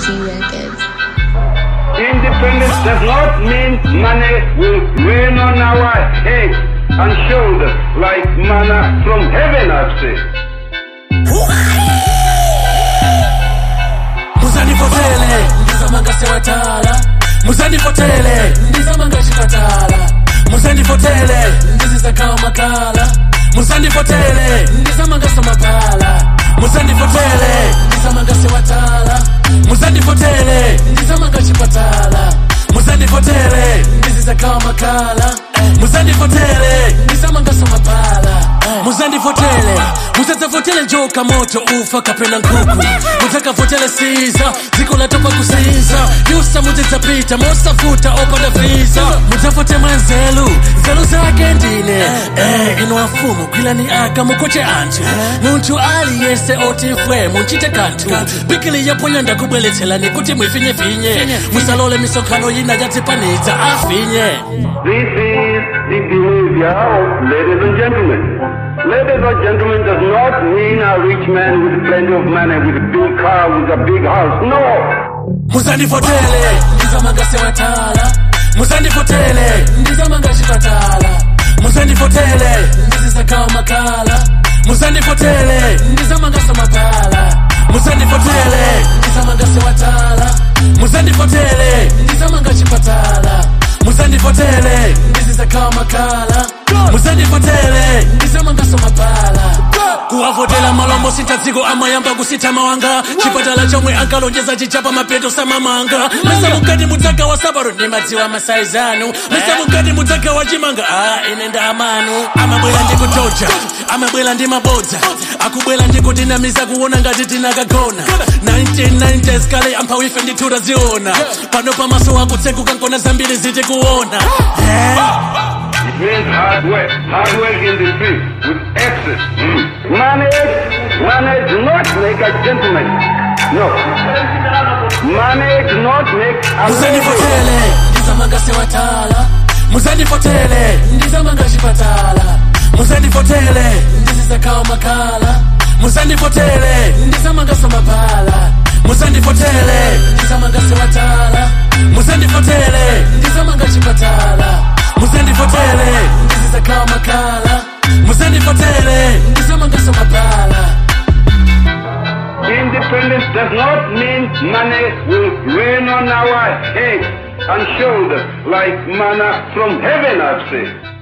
Easy Records. Independence does not mean money will rain on our heads and shoulders like manna from heaven, I've said. muzandipotele ndizamanga sewatala muzandipotele ndizamanga chipatala muzandipotele ndizizakawa makala muzandipotele ndizamanga samapala muzandipotele ndizamanga sewatala muzandipotele ndizamanga chipatala muzandipotele ndizizakawa makala muzandipotele ndizamanga samapala muzandipotele muzadzavotele njoka moto ufa kapena nkuku mudzakavotele siza dziko latopa kusiza yusa mudzidzapita mosafuta opanda visa mudzavote mwanzelu nzelu zake ndine eh, ino afumu kwilani aka mukoche anthu munthu aliyese otifwe munchite kanthu bikili yaponya ndakubweletselani kuti mwifinyefinye musalole misonkhano yina yadzipanidza afinye This is the behavior of ladies and gentlemen. Ladies and gentlemen does not mean a rich man with plenty of money, with a big car, with a big house. No. muzandivotele ndizamanga sewatala muzandivotele ndizamanga chipatala muzandivotele ndizizakawa makala muzandivotele ndizamanga samapala muzandivotele ndizamanga sewatala muzandivotele ndizamanga chipatala muzandivotele ndizizakawa makala muzandivotele ndizamanga samapala kuwavotela malombo sintadziko amayamba kusitha mawanga chipatala chomwe ankalonjeza chichapa mapeto samamanga mesa mukati mudzaka wa sabaro ndi madziwa masaizanu mesa mukati mudzaka wa chimanga a ine ndamanu amabwera ndi kutoja amabwera ndi mabodza akubwera ndi kutinamiza kuona ngati tinakagona 1990s kale amphawi ife ndithu taziona pano pamaso akutseguka nkona zambiri zitikuona yeah. It means hard work. Hard work in the street with excess. Mm. Money, money does not make a gentleman. No. Money does not make a muzandivotele ndizamanga sewatala muzandivotele ndizamanga chipatala muzandivotele ndizizakawa makala muzandivotele ndizamanga samapala muzandivotele ndizamanga sewatala muzandivotele ndizamanga chipatala muzandivotele ndizizakawa makala muzandivotele ndizamanga samapala Independence does not mean money will rain on our heads and shoulders like manna from heaven, I've said.